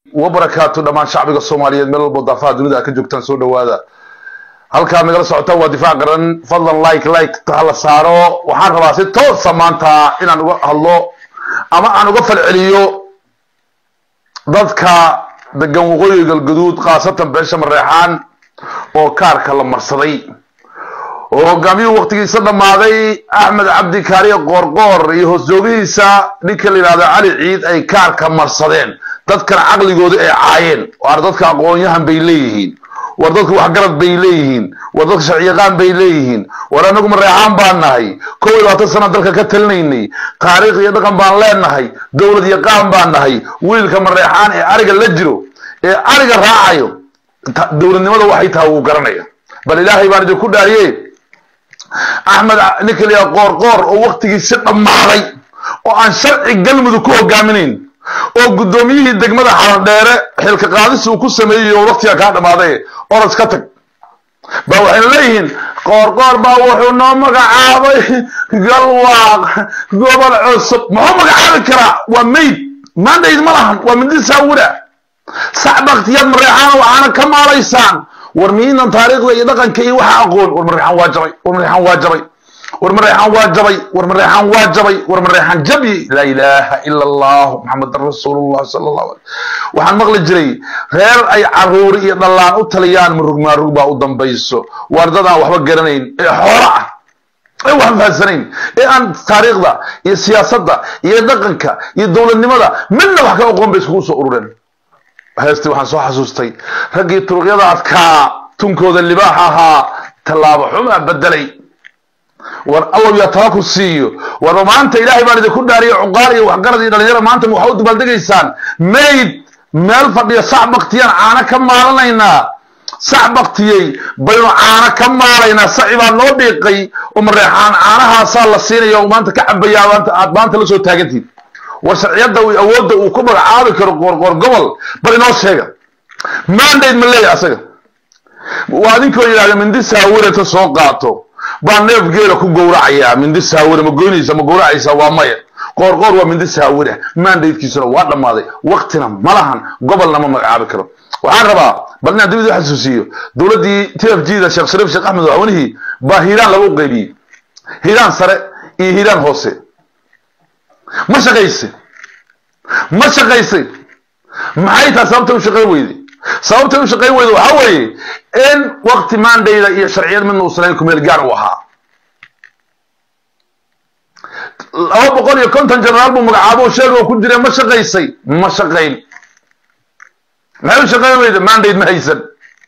wabarakaatu dhammaan shacbiga soomaaliyeed meel walbo daafaha dunida ka joogtaan soo dhawaada halkaa nagala socotaan waa difaac qaran fadlan like like hala saaro waxaan rabaa si toosa maanta inaan uga hadlo ama aan uga falceliyo dadka degan waqooyiga galgaduud khaasatan beesha mareexaan oo kaarka la marsaday oo hogaamiyuhu waktigiisa dhammaaday axmed cabdi kaariye qoorqoor iyo hoosjoogihiisa ninka la yidhahdo cali ciid ay kaarka marsadeen dadkan caqligooda ay caayeen waar dadka aqoon-yahan bay leeyihiin war dadka waxgarad bay leeyihiin war dadka sharciyaqaan bay leeyihiin war anagu mareexaan baan nahay kow iyo labaatan sana dalka ka talinaynay taariikh iyo dhaqan baan leenahay dowlad yaqaan baan nahay wiilka mareexaan ee ariga la jiro ee ariga raacayo dowladnimada waxay tahay wuu garanaya bal ilaahay baan idinku dhaariye axmed ninka la yidhaha qoorqoor oo waktigiisi dhammaaday oo aan sharci galmudug ku hogaaminayn oo guddoomiyihii degmada xaladheere xilka qaadis uu ku sameeyey oo waktiga kaa dhammaaday oras ka tag ba waxayna leeyihiin qoorqoor baa wuxuu noo magacaabay galwaaq gobol cusub muxuu magacaabi karaa waa mayd mandayd ma lahan waa mindi saawira sac baktiyaad mareexaana waxaana ka maalaysaan war miinan taariikhda iyo dhaqanka iyo waxa aqoon war mareexaan waa jabay war mareexaan waa jabay war mareexaan waa jabay war mareexaan waa jabay war mareexaan jabyi laa ilaaha ila allah maxamedan rasuulullah sala allahu alay waxaan maqli jiray reer ay caruuri iyo dhallaan u taliyaan marug maarug baa u dambayso waar dad aan waxba garanayn ee xoolo ah ee waxba fahansanayn ee aan taariikhda iyo siyaasadda iyo dhaqanka iyo dowladnimada midna wax ka aqoon bay iskugu soo urureen heestii waxaan soo xasuustay raggii turuqyada adkaa tunkooda libaax ahaa tallaabo xumaa bedelay war allow yaa tala ku siiyo warba maanta ilaahay baan idinku dhaariyo cuqaal iyo waxgarad iyo dhalinyaro maanta waxaa u dabaaldegaysaan mayd meel fadhiya sac baktiyaan caano ka maalanaynaa sac baktiyey baynu caano ka maalaynaa saci baa noo dhiiqay oo mareexaan caanahaasaa la siinaya oo maanta ka cabayaa aad maanta la soo taagantihin war sharciyadda awoodda uu ku magacaabi karo qoorqoor gobol bal inoo sheega mandate ma leeyahay asaga waa adinkoo yidhahda mindi saawire ta soo qaato baa neef geela ku gowracayaa mindi saawire ma goynaysa ma gowracaysa waa maya qoorqoor waa mindi saawire mandatekiisuna waa dhammaaday waktina ma lahan gobolna ma magacaabi karo waxaan rabaa bal inaan dib idin xasuusiyo dowladdii t f g da sheekh shariif sheekh axmed madaxweynihii baa hiiraan lagu qaybiyey hiiraan sare iyo hiiraan hoose ma shaqaysay ma shaqaysay maxay tahay sababtay u shaqayn weyday sababtay u shaqayn weyda waxaa weeye in wakti mandayda iyo sharciyad midna uusan kumeel gaar u ahaa laba boqol iyo konton generaal buu magacaabo sheega ku jira ma shaqaysay ma shaqayn maxay u shaqayn weyda mandate ma haysan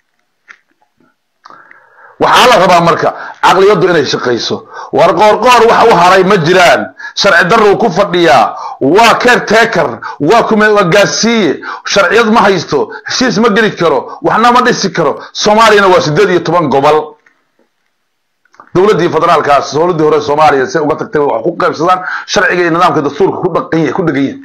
waxaa la rabaa marka caqliyaddu inay shaqayso war qoorqoor waxa u haray ma jiraan sharci daruu ku fadhiyaa waa caretaker waa kumagaasiiye sharciyad ma haysto heshiis ma geli karo waxna ma dhisi karo soomaaliyana waa sideed iyo toban gobol dowladdii federaalkaas dowladdii hore soomaaliya si uga tagtay wax ku qaybsadaan sharciga iyo nidaamka dastuurka ku dhaqan yahay ku dhegan yahay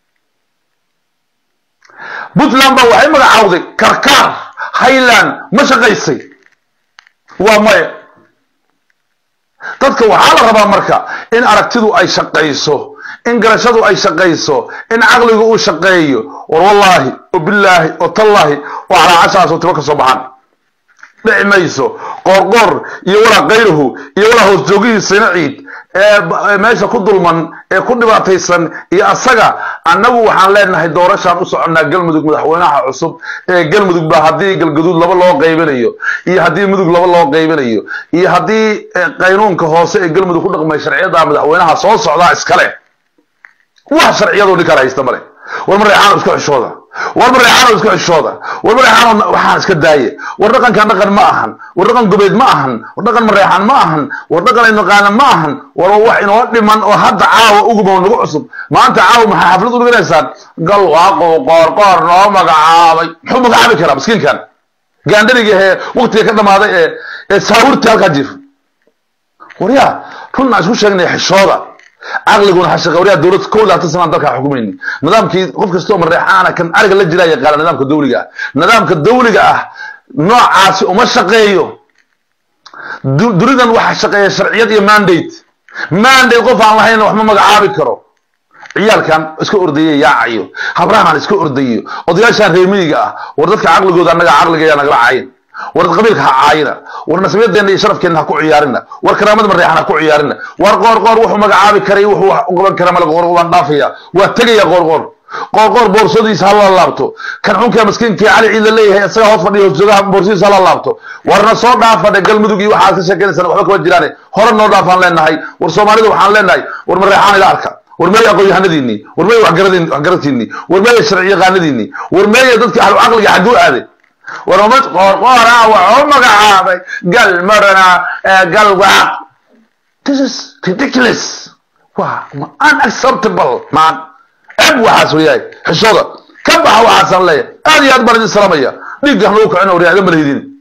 puntland baa waxay magacaawday karkaar highland ma shaqaysay waa maya dadka waxaa la rabaa marka in aragtidu ay shaqayso in garashadu ay shaqayso in caqligu uu shaqeeyo war wallaahi oo bilaahi oo tallaahi oo calaacashaas oo tiba ka soo baxaan dhici mayso qoorqoor iyo walaa kayruhu iyo walaa hoos joogihii sina ciid ee meesha ku dulman ee ku dhibaataysan iyo asaga annagu waxaan leenahay doorashaan u soconnaa galmudug madaxweynaha cusub ee galmudug baa haddii galgaduud laba loo qaybinayo iyo haddii mudug laba loo qaybinayo iyo haddii qaynuunka hoose ee galmudug ku dhaqmay sharciyada madaxweynaha soo socdaa iskale wax sharciyadoo nin kale haysta male war mareexaano isku xishooda war mareexaano isku xishooda war mareexaano waxaan iska daaye war dhaqankan dhaqan ma ahan war dhaqan gobeed ma ahan war dhaqan mareexaan ma ahan war dhaqan aynaqaana ma ahan war wax inoo dhiman oo hadda caawa ugubo nagu cusub maanta caawa maxaa xaflad u dhiganaysaan galwaaqo qoorqoor noo magacaabay muxuu magacaabi karaa miskiinkan gaandhariga ee waktiga ka dhamaaday ee ee saawirtii halkaa jiifa waryaa runaan isku sheegnay xishooda caqliguna hashaqa waryaa dowlad kow labaatan sanaan dalkaa xukumayni nidaamkii qof kastoo mareexaana kan ariga la jiraa yaqaana nidaamka dawliga ah nidaamka dawliga ah noocaasi uma shaqeeyo dunidan waxa shaqeeya sharciyad iyo mandate mandate qof aan lahayna wax ma magacaabi karo ciyaalkan iska ordaye yaacayo habrahan iska ordayo odayaashan reemiyiga ah war dadka caqligooda annaga caqligeeya nagala caayin war qabiilka ha caayina war nasabiyadeenna iyo sharafkeenna ha ku ciyaarina war karaamada mareexan ha ku ciyaarina war qoor qoor wuxuu magacaabi karay wuxuu wax u qaban kara male qoor waan dhaafaya waa tegaya qoor qoor qoor qoor boorsadiisa hala laabto kan xunka maskiinka cali ciid la leeyahay isaga hoos fadhiya hoosjoogaha boorsadiisa hala laabto warna soo dhaafadhe galmudug iyo waxaad ka sheekeynaysan waxba kama jiraane hore noo dhaafaan leenahay war soomaalida waxaan leenahay war mareexaan ila arka war meeya aqoon-yahanadiinii war meeya waxgaratiinii war meeya sharci yaqaanadiinii war meeya dadkii ahlu caqliga xagguu aaday war umad qoorqoora waxuu magacaabay gal marana gal waaq this is ridiculous waa unacceptable man ceb waxaas weyahay xishooda ka baxa waxaasaan leeyahay aad iyo aad baan idin salaamaya dhiigga hanuu kacina waryaa idin malahidin